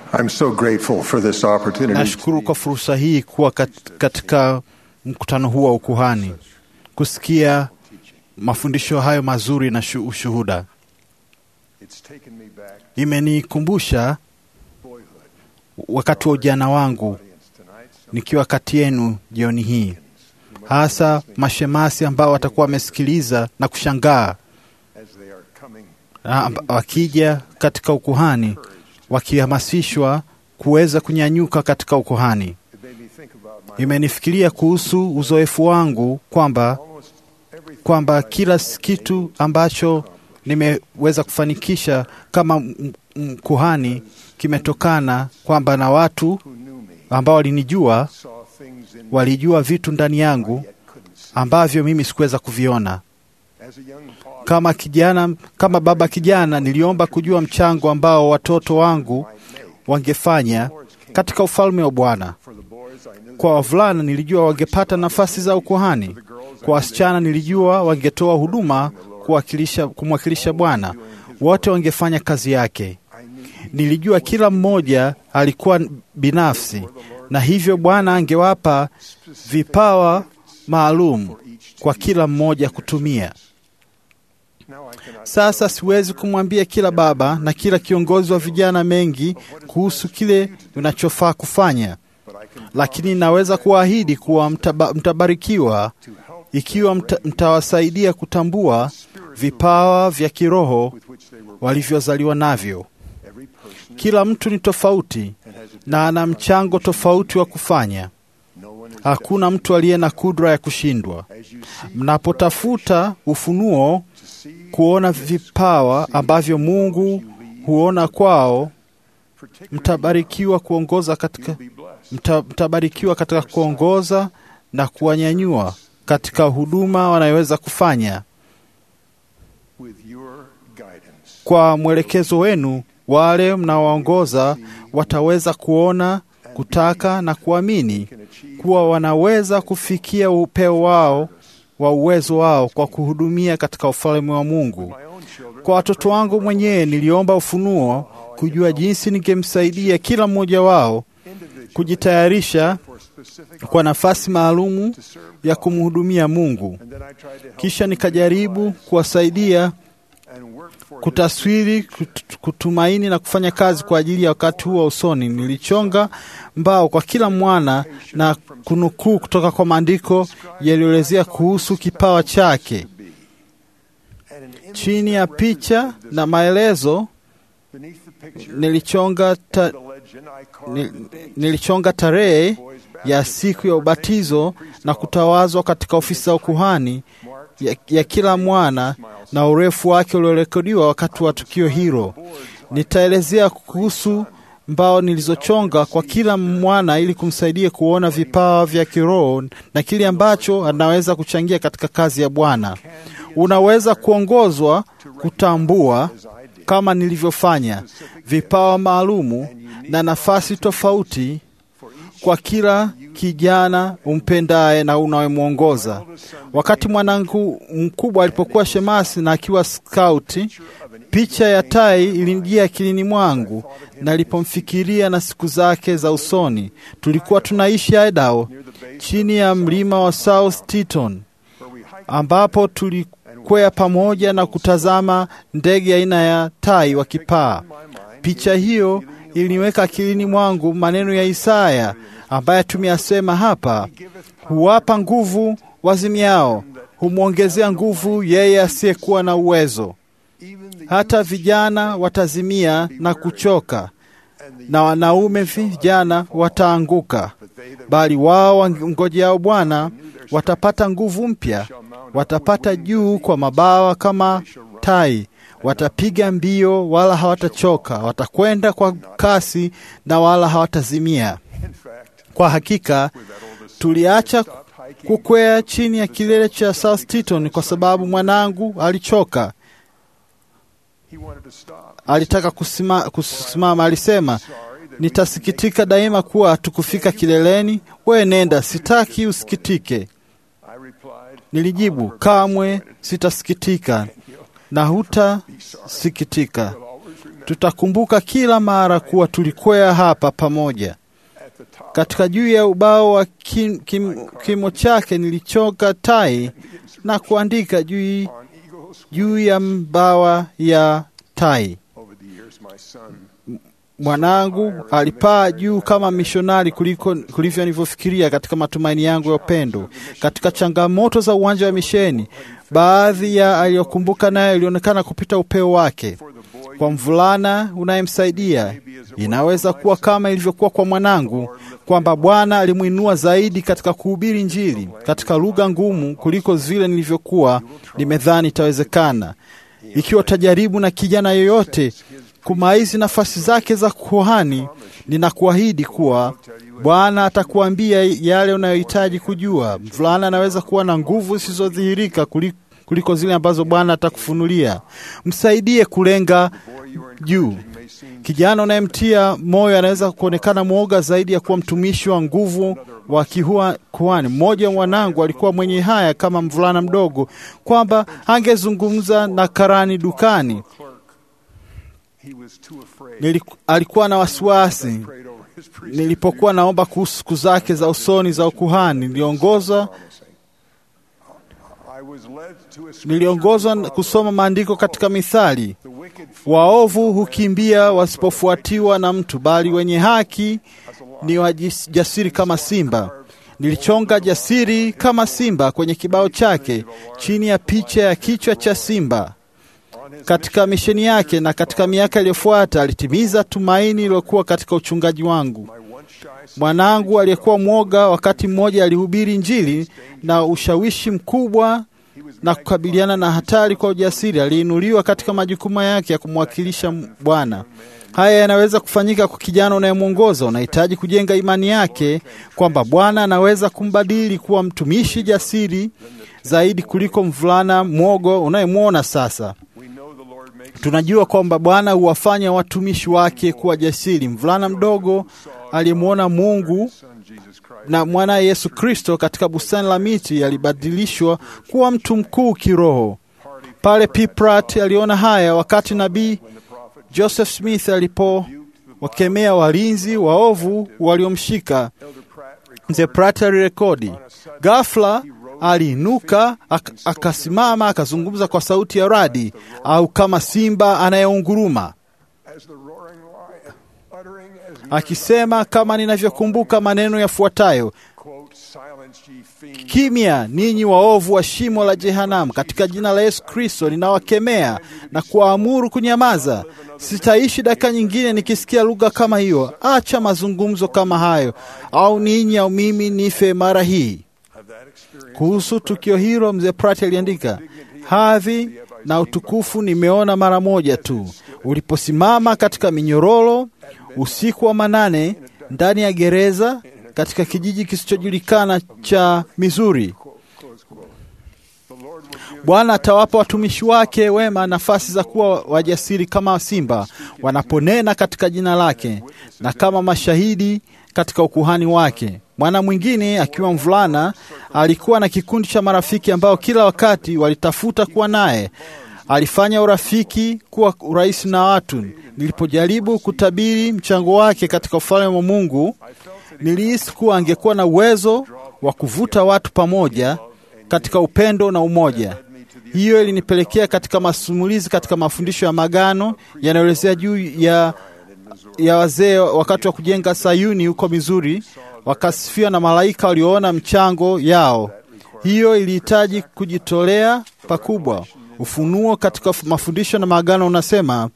I'm so grateful for this opportunity. Nashukuru kwa fursa hii kuwa kat, katika mkutano huu wa ukuhani, kusikia mafundisho hayo mazuri na shu, ushuhuda. It's taken me back Imenikumbusha boyhood. wakati wa ujana wangu Audience tonight, some nikiwa kati yenu jioni hii, hasa mashemasi ambao watakuwa wamesikiliza na kushangaa as they are coming, na amba- wakija katika ukuhani wakihamasishwa kuweza kunyanyuka katika ukuhani. it made me think about my Imenifikiria kuhusu uzoefu wangu kwamba almost everything kwamba I kila have kitu able to ambacho accomplish nimeweza kufanikisha kama m- m- kuhani kimetokana kwamba na watu who knew me ambao walinijua saw things in me walijua vitu ndani I yangu yet couldn't see. ambavyo mimi sikuweza kuviona. As a young father, Kama kijana, kama baba kijana, niliomba kujua mchango ambao watoto wangu might make wangefanya Lord's kingdom. katika ufalme wa Bwana. For the boys, I knew Kwa that wavulana nilijua wangepata nafasi za ukuhani. Kwa wasichana nilijua wangetoa huduma kuwakilisha, kumwakilisha Bwana. Wote wangefanya kazi yake. I knew Nilijua kila mmoja alikuwa binafsi, na hivyo Bwana angewapa vipawa maalum kwa kila mmoja kutumia. now I cannot Sasa siwezi kumwambia kila baba na kila kiongozi wa vijana mengi kuhusu kile unachofaa kufanya, but I can lakini naweza kuahidi kuwa mtaba, mtabarikiwa to help ikiwa mta, mtawasaidia kutambua vipawa vya kiroho with which they were walivyozaliwa navyo. every person Kila mtu ni tofauti and has a na ana mchango tofauti wa kufanya. no one is Hakuna mtu aliye na kudra ya kushindwa. as you see Mnapotafuta ufunuo, to see kuona vipawa ambavyo Mungu huona kwao, particularly mtabarikiwa kuongoza katika be blessed mta, mtabarikiwa katika kuongoza na kuwanyanyua katika huduma wanayoweza kufanya. with your guidance Kwa mwelekezo wenu, wale mnaowaongoza wataweza kuona, kutaka na kuamini can achieve kuwa wanaweza kufikia upeo wao wa uwezo wao kwa kuhudumia katika ufalme wa Mungu. my own children Kwa watoto wangu mwenyewe niliomba ufunuo kujua jinsi ningemsaidia kila mmoja wao individually kujitayarisha for specific kwa nafasi maalumu to serve ya God. kumhudumia Mungu. and then I tried to help Kisha them nikajaribu visualize kuwasaidia and work for kutaswiri, kut- kutumaini na kufanya kazi kwa ajili ya wakati huu wa usoni. Nilichonga mbao kwa kila mwana na kunukuu kutoka kwa maandiko yaliyoelezea kuhusu kipawa chake. to be. And an image Chini ya that picha represented na this maelezo beneath the picture nilichonga, ta, the legend I carved ni- the date nilichonga tarehe boy's ya baptism siku ya ubatizo na kutawazwa katika ofisi za ukuhani marked ya, ya kila mwana na urefu wake uliorekodiwa wakati wa tukio hilo. Nitaelezea kuhusu mbao nilizochonga kwa kila mwana ili kumsaidia kuona vipawa vya kiroho na kile ambacho anaweza kuchangia katika kazi ya Bwana. Unaweza kuongozwa kutambua as I did kama nilivyofanya vipawa maalumu na nafasi tofauti for each kwa kila kijana umpendaye na unayemwongoza. Wakati mwanangu mkubwa alipokuwa shemasi na akiwa skauti, picha ya tai ilinijia akilini mwangu nalipomfikiria na siku zake za usoni. Tulikuwa tunaishi Idaho chini ya mlima wa South Teton where we hiked ambapo tulikwea pamoja na kutazama ndege aina ya tai wakipaa. my mind Picha hiyo iliniweka akilini mwangu maneno ya Isaya ambaye tumeyasema hapa: huwapa nguvu wazimiao, humwongezea nguvu yeye asiyekuwa na uwezo. even the Hata vijana watazimia na kuchoka, and the na wanaume vijana wataanguka, but they that bali wao wangojeao Bwana watapata nguvu mpya, shall mount watapata juu kwa mabawa kama tai, watapiga mbio wala hawatachoka, watakwenda kwa kasi na wala hawatazimia. in fact Kwa hakika with that oldest tuliacha stopped hiking kukwea chini ya kilele cha South Teton kwa sababu mwanangu alichoka, he wanted to stop alitaka kusima, kusimama. Alisema, sorry that nitasikitika daima kuwa hatukufika kileleni. Wewe nenda, sitaki usikitike. I replied Nilijibu, kamwe sitasikitika na hutasikitika. will always remember Tutakumbuka kila mara kuwa tulikwea hapa pamoja. At the top Katika juu ya ubao wa kim, kim, kimo chake nilichoka tai na kuandika juu, on Eagles juu ya mbawa ya tai. over the years, my son Mwanangu alipaa juu kama mishonari kuliko kulivyo nilivyofikiria katika matumaini yangu ya upendo. Katika changamoto za uwanja wa misheni, baadhi ya aliyokumbuka nayo ilionekana kupita upeo wake. for the boy Kwa mvulana unayemsaidia, inaweza kuwa kama ilivyokuwa kwa mwanangu, kwamba Bwana alimwinua zaidi katika kuhubiri Injili katika lugha ngumu kuliko vile nilivyokuwa nimedhani itawezekana. Ikiwa utajaribu na kijana yoyote kumaizi nafasi zake za kuhani, ninakuahidi kuwa Bwana atakuambia yale unayohitaji kujua. Mvulana anaweza kuwa na nguvu zisizodhihirika kuli- kuliko zile ambazo Bwana atakufunulia. Msaidie kulenga juu. Kijana unayemtia moyo anaweza kuonekana mwoga zaidi ya kuwa mtumishi wa nguvu wa kihua kuhani. Mmoja wa mwanangu alikuwa mwenye haya kama mvulana mdogo, kwamba angezungumza na karani dukani. clerk. He was too afraid. Niliku, alikuwa na wasiwasi. Prayed over his priesthood Nilipokuwa naomba kuhusu siku zake za usoni za ukuhani, niliongozwa I was led to a scripture niliongozwa in na Proverbs. kusoma maandiko katika Mithali. The wicked flee Waovu hukimbia wasipofuatiwa na mtu, bali wenye haki ni wajasiri kama simba. Nilichonga jasiri kama simba kwenye kibao chake chini ya picha ya kichwa cha simba. on his Katika misheni yake na katika miaka iliyofuata alitimiza tumaini lilokuwa katika uchungaji wangu. my once shy son Mwanangu aliyekuwa mwoga, wakati mmoja alihubiri Injili na ushawishi mkubwa na kukabiliana na hatari kwa ujasiri. Aliinuliwa katika majukumu yake ya kumwakilisha Bwana. Haya yanaweza kufanyika kwa kijana unayemwongoza. Unahitaji kujenga imani yake kwamba Bwana anaweza kumbadili kuwa mtumishi jasiri zaidi kuliko mvulana mwogo unayemwona sasa. We know the Lord makes Tunajua kwamba Bwana huwafanya watumishi wake kuwa jasiri. Mvulana mdogo aliyemwona Mungu son Jesus Christ na mwana Yesu Kristo katika bustani la miti alibadilishwa kuwa mtu mkuu kiroho. Pale P. Pratt aliona haya wakati nabii Joseph Smith alipowakemea walinzi waovu waliomshika. Elder Pratt recorded Mzee Pratt alirekodi. Ghafla aliinuka ak akasimama akazungumza kwa sauti ya radi au kama simba anayeunguruma as the roaring lion, uttering as akisema kama ninavyokumbuka maneno yafuatayo: quote, silence ye fiends, Kimya ninyi waovu wa shimo la jehanamu, katika jina la Yesu Kristo ninawakemea na kuwaamuru kunyamaza. Sitaishi dakika nyingine nikisikia lugha kama hiyo. Acha mazungumzo kama hayo, au ninyi au mimi nife mara hii. of that experience. Kuhusu tukio hilo, mzee Pratt aliandika, hadhi na utukufu nimeona mara moja tu, uliposimama katika minyororo usiku wa manane ndani ya gereza katika kijiji kisichojulikana cha Missouri. Close quote. The Lord will give Bwana atawapa watumishi wake wema nafasi za kuwa wajasiri kama simba wanaponena katika jina lake na kama mashahidi katika ukuhani wake. Mwana mwingine akiwa mvulana alikuwa na kikundi cha marafiki ambao kila wakati walitafuta kuwa naye. Alifanya urafiki kuwa urahisi na watu. Nilipojaribu kutabiri mchango wake katika ufalme wa Mungu, nilihisi kuwa angekuwa na uwezo wa kuvuta watu pamoja katika upendo na umoja. Hiyo ilinipelekea katika masimulizi katika mafundisho ya magano yanayoelezea juu ya, ya wazee wakati wa kujenga Sayuni huko Missouri, wakasifiwa na malaika walioona mchango yao. Hiyo ilihitaji kujitolea pakubwa. Ufunuo katika mafundisho na maagano unasema,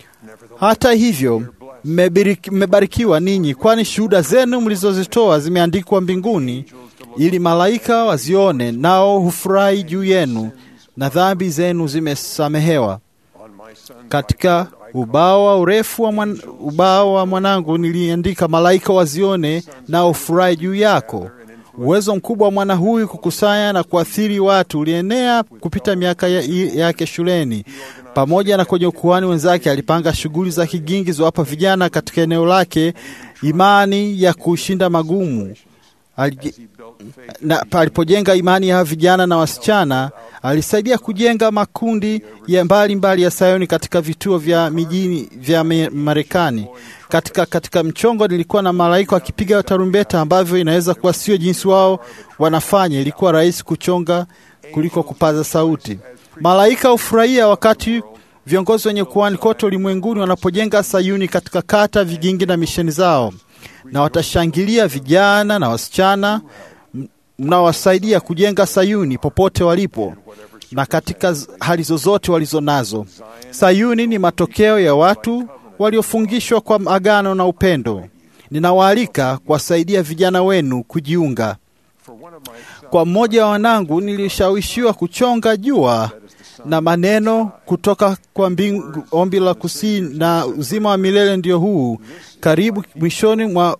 hata hivyo mmebiriki- mmebarikiwa ninyi, kwani shuhuda zenu mlizozitoa zimeandikwa mbinguni, ili malaika wazione, nao hufurahi juu yenu, na dhambi zenu zimesamehewa. on my son Katika ubao wa urefu wa mwan, ubao wa mwanangu niliandika, malaika wazione, nao hufurahi juu yako. Uwezo mkubwa wa mwana huyu kukusanya na kuathiri watu ulienea kupita miaka ya- yake shuleni. Pamoja na kwenye ukuhani wenzake, alipanga shughuli za kigingi zowapa vijana katika eneo lake imani ya kushinda magumu. Alije- na alipojenga imani ya vijana na wasichana, alisaidia kujenga makundi ya mbalimbali mbali ya Sayuni katika vituo vya mijini vya Marekani. Katika, katika mchongo nilikuwa na malaika wakipiga tarumbeta, ambavyo inaweza kuwa sio jinsi wao wanafanya. Ilikuwa rahisi kuchonga kuliko kupaza sauti. Malaika hufurahia wakati viongozi wenye kuhani kote ulimwenguni wanapojenga Sayuni katika kata, vigingi na misheni zao, na watashangilia vijana na wasichana mnawasaidia kujenga Sayuni popote walipo na katika hali zozote walizo nazo. Sayuni ni matokeo ya watu waliofungishwa kwa agano na upendo. Ninawaalika kuwasaidia vijana wenu kujiunga. Kwa mmoja wa wanangu, nilishawishiwa kuchonga jua na maneno kutoka kwa mbingu, ombi la kusini na uzima wa milele ndio huu. Karibu mwishoni mwa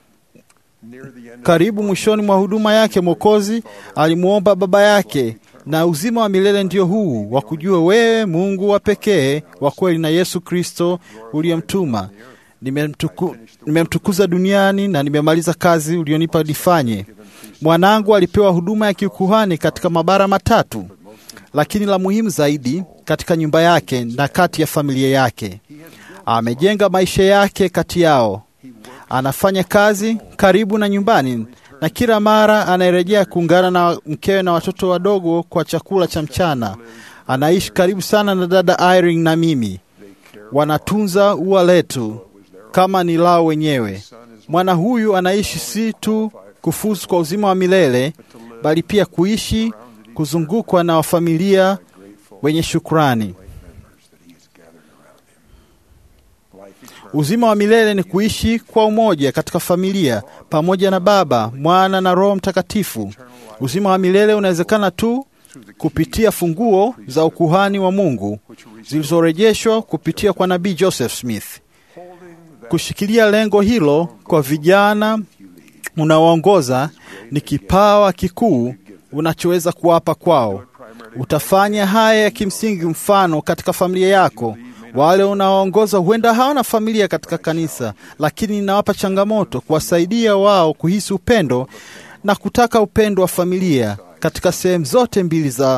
karibu mwishoni mwa huduma yake, Mwokozi alimwomba Baba yake, na uzima wa milele ndio huu, wa kujua wewe Mungu wa pekee wa kweli na Yesu Kristo uliyemtuma. Nimemtuku, nimemtukuza duniani na nimemaliza kazi ulionipa nifanye. Mwanangu alipewa huduma ya kiukuhani katika mabara matatu, lakini la muhimu zaidi katika nyumba yake na kati ya familia yake. Amejenga maisha yake kati yao anafanya kazi karibu na nyumbani na kila mara anarejea kuungana na mkewe na watoto wadogo kwa chakula cha mchana. Anaishi karibu sana na dada Irene na mimi, wanatunza ua letu kama ni lao wenyewe. Mwana huyu anaishi si tu kufuzu kwa uzima wa milele, bali pia kuishi kuzungukwa na wafamilia wenye shukrani. Uzima wa milele ni kuishi kwa umoja katika familia pamoja na Baba, Mwana na Roho Mtakatifu. Uzima wa milele unawezekana tu kupitia funguo za ukuhani wa Mungu zilizorejeshwa kupitia kwa nabii Joseph Smith. Kushikilia lengo hilo kwa vijana unaoongoza ni kipawa kikuu unachoweza kuwapa kwao. Utafanya haya ya kimsingi, mfano katika familia yako wale unaoongoza huenda hawana familia katika kanisa, lakini ninawapa changamoto kuwasaidia wao kuhisi upendo na kutaka upendo wa familia katika sehemu zote mbili za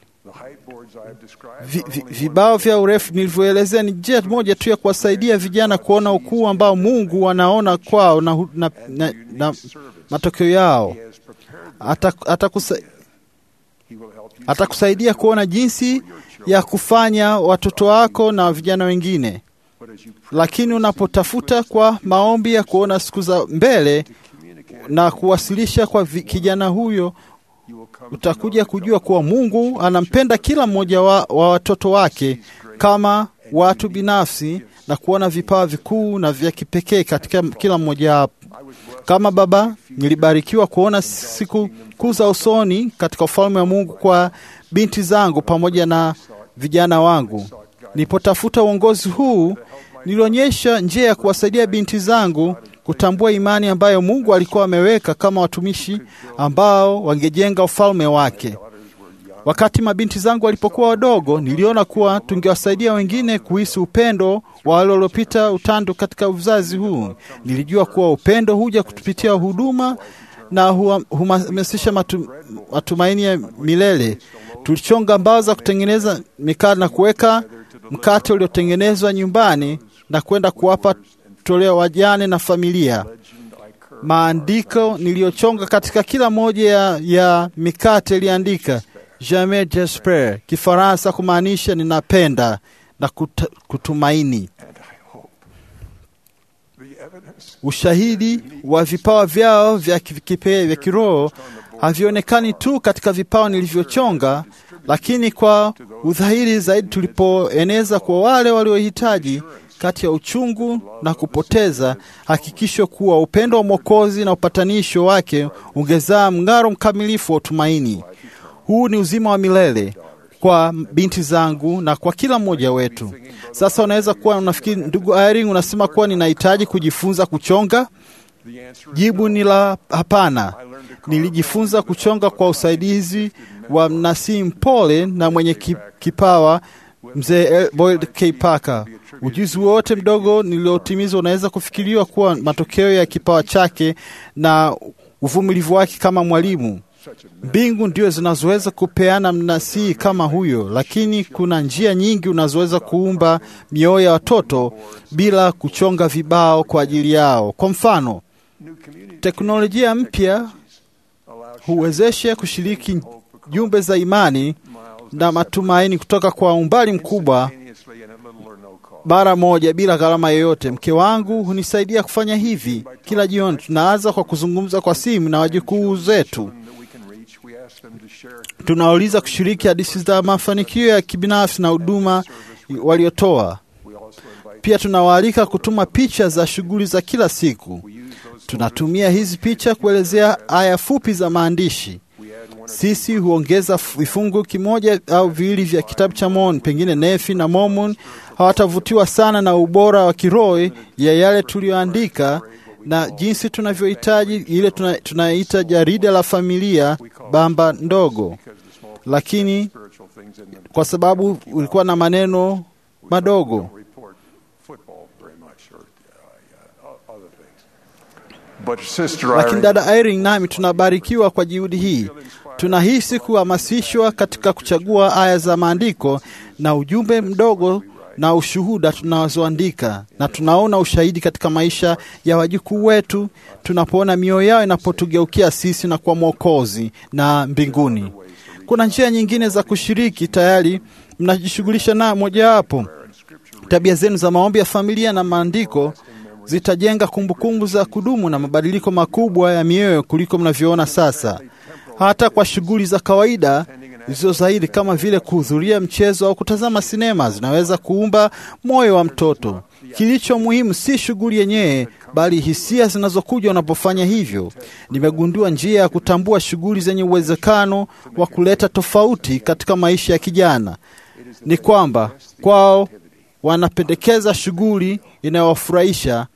vi, vi, vibao vya urefu nilivyoelezea. Ni njia moja tu ya kuwasaidia vijana kuona ukuu ambao Mungu anaona kwao na, na, na, na matokeo yao. Atakusaidia ata ata kuona jinsi ya kufanya watoto wako na vijana wengine, lakini unapotafuta kwa maombi ya kuona siku za mbele na kuwasilisha kwa kijana huyo, utakuja kujua kuwa Mungu anampenda kila mmoja wa, wa watoto wake kama watu binafsi na kuona vipawa vikuu na vya kipekee katika kila mmoja wapo. Kama baba, nilibarikiwa kuona siku kuu za usoni katika ufalme wa Mungu kwa binti zangu pamoja na vijana wangu. Nilipotafuta uongozi huu, nilionyesha njia ya kuwasaidia binti zangu kutambua imani ambayo Mungu alikuwa ameweka kama watumishi ambao wangejenga ufalme wake. Wakati mabinti zangu walipokuwa wadogo, niliona kuwa tungewasaidia wengine kuhisi upendo wa wale waliopita utando katika uzazi huu. Nilijua kuwa upendo huja kutupitia huduma na huhamasisha matu, matumaini ya milele. Tulichonga mbao za kutengeneza mikate na kuweka mkate uliotengenezwa nyumbani na kwenda kuwapa toleo wajane na familia. Maandiko niliyochonga katika kila moja ya, ya mikate iliandika jamais j'espère, Kifaransa kumaanisha ninapenda na kuta, kutumaini. Ushahidi wa vipawa vyao vya kipekee vya kiroho havionekani tu katika vipawa nilivyochonga, lakini kwa udhahiri zaidi tulipoeneza kwa wale waliohitaji kati ya uchungu na kupoteza, hakikisho kuwa upendo wa Mwokozi na upatanisho wake ungezaa mng'aro mkamilifu wa utumaini. Huu ni uzima wa milele kwa binti zangu na kwa kila mmoja wetu. Sasa unaweza kuwa unafikiri, ndugu Irene, unasema kuwa ninahitaji kujifunza kuchonga. Jibu ni la hapana. Nilijifunza kuchonga kwa usaidizi wa mnasii mpole na mwenye kipawa mzee Boyd K. Parker. Ujuzi wote mdogo niliotimiza unaweza kufikiriwa kuwa matokeo ya kipawa chake na uvumilivu wake kama mwalimu. such a Mbingu ndio zinazoweza kupeana mnasihi kama huyo, lakini kuna njia nyingi unazoweza kuumba mioyo ya watoto bila kuchonga vibao kwa ajili yao. Kwa mfano, new community teknolojia mpya allows huwezesha kushiriki jumbe za imani miles na matumaini kutoka kwa umbali mkubwa instantaneously and at little or no cost. mara moja bila gharama yoyote. Mke wangu hunisaidia kufanya hivi kila jioni. Tunaanza kwa kuzungumza kwa simu na wajukuu zetu. Children that we can reach, we ask them to share Tunawauliza kushiriki hadithi za mafanikio ya kibinafsi na huduma waliotoa. We also invite Pia tunawaalika kutuma picha za shughuli za kila siku. we use those Tunatumia hizi picha kuelezea aya fupi za maandishi. we add one Sisi huongeza vifungu kimoja au viwili vya kitabu cha Mormon. Pengine Nefi na Mormon hawatavutiwa sana na ubora wa kiroho ya yale tuliyoandika na jinsi tunavyohitaji ile tuna- tunaita jarida la familia bamba ndogo, because the small lakini spiritual things in them kwa sababu ulikuwa na maneno madogo. don't report football very much or uh, uh, other things. But sister Lakini Irene, dada Irene nami tunabarikiwa kwa juhudi hii. Tunahisi kuhamasishwa katika kuchagua aya za maandiko na ujumbe mdogo na ushuhuda tunazoandika, na tunaona ushahidi katika maisha ya wajukuu wetu tunapoona mioyo yao inapotugeukia sisi na kwa Mwokozi na mbinguni. Kuna njia nyingine za kushiriki, tayari mnajishughulisha na mojawapo. Tabia zenu za maombi ya familia na maandiko zitajenga kumbukumbu za kudumu na mabadiliko makubwa ya mioyo kuliko mnavyoona sasa. Hata kwa shughuli za kawaida zilizo zaidi kama vile kuhudhuria mchezo au kutazama sinema zinaweza kuumba moyo wa mtoto. Kilicho muhimu si shughuli yenyewe, bali hisia zinazokuja unapofanya hivyo. Nimegundua njia ya kutambua shughuli zenye uwezekano wa kuleta tofauti katika maisha ya kijana ni kwamba kwao wanapendekeza shughuli inayowafurahisha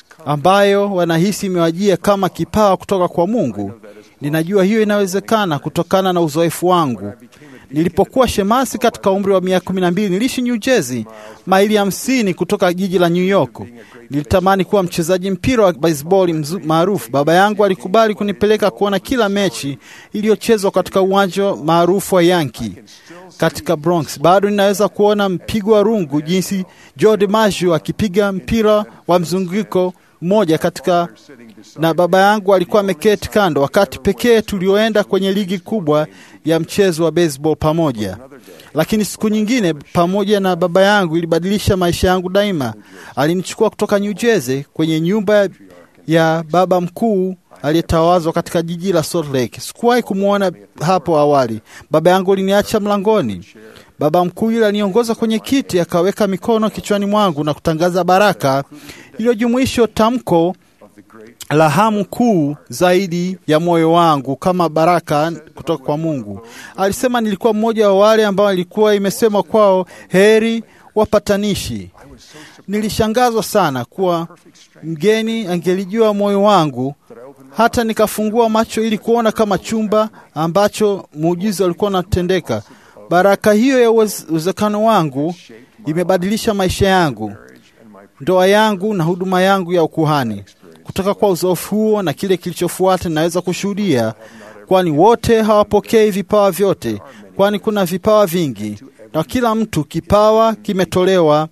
ambayo wanahisi imewajia kama kipawa kutoka kwa Mungu. Ninajua hiyo inawezekana kutokana na uzoefu wangu. Nilipokuwa shemasi katika umri wa miaka kumi na mbili niliishi New Jersey, maili hamsini kutoka jiji la New York. Nilitamani kuwa mchezaji mpira wa baseball mzu- maarufu. Baba yangu alikubali kunipeleka kuona kila mechi iliyochezwa katika uwanja maarufu wa Yankee katika Bronx. Bado ninaweza kuona mpigo wa rungu jinsi Joe DiMaggio akipiga mpira wa mzunguko mmoja katika na baba yangu alikuwa ameketi kando, wakati pekee tulioenda kwenye ligi kubwa ya mchezo wa baseball pamoja. Lakini siku nyingine pamoja na baba yangu ilibadilisha maisha yangu daima. Alinichukua kutoka New Jersey kwenye nyumba ya baba mkuu aliyetawazwa katika jiji la Salt Lake. Sikuwahi kumwona hapo awali. Baba yangu aliniacha mlangoni. Baba mkuu yule aliniongoza kwenye kiti, akaweka mikono kichwani mwangu na kutangaza baraka iliyojumuisha tamko la hamu kuu zaidi ya moyo wangu kama baraka kutoka kwa Mungu. Alisema nilikuwa mmoja wa wale ambao ilikuwa imesemwa kwao, heri wapatanishi. Nilishangazwa sana kuwa mgeni angelijua moyo wangu, hata nikafungua macho ili kuona kama chumba ambacho muujiza ulikuwa unatendeka. Baraka hiyo ya uwez- uwezekano wangu imebadilisha maisha yangu, ndoa yangu na huduma yangu ya ukuhani. Kutoka kwa uzoefu huo na kile kilichofuata, naweza kushuhudia, kwani wote hawapokei vipawa vyote, kwani kuna vipawa vingi, na kila mtu kipawa kimetolewa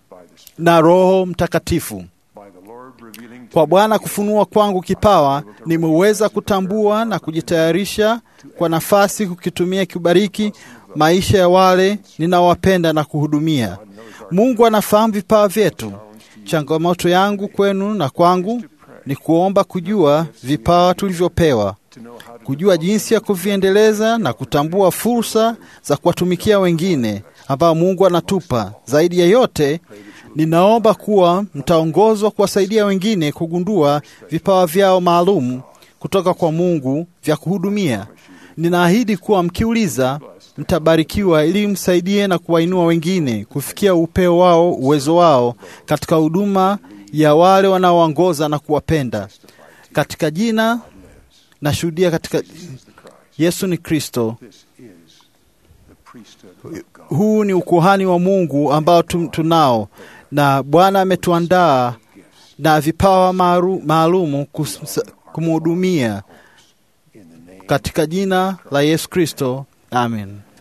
na Roho Mtakatifu. by the Lord revealing to Kwa Bwana kufunua kwangu kipawa, nimeweza kutambua na kujitayarisha kwa nafasi kukitumia kubariki maisha ya wale ninaowapenda na kuhudumia. Mungu anafahamu vipawa vyetu. Changamoto yangu kwenu na kwangu ni kuomba kujua vipawa tulivyopewa, kujua jinsi ya kuviendeleza na kutambua fursa za kuwatumikia wengine ambao Mungu anatupa. Zaidi ya yote, ninaomba kuwa mtaongozwa kuwasaidia wengine kugundua vipawa vyao maalum kutoka kwa Mungu vya kuhudumia. Ninaahidi kuwa mkiuliza, mtabarikiwa ili msaidie na kuwainua wengine kufikia upeo wao, uwezo wao katika huduma ya wale wanaoongoza na kuwapenda. Katika jina nashuhudia katika Yesu ni Kristo. the priesthood of God. Huu ni ukuhani wa Mungu ambao tu- tunao, na Bwana ametuandaa na vipawa maaru- maalumu kus- kumhudumia in the name katika jina la Yesu Kristo, amen.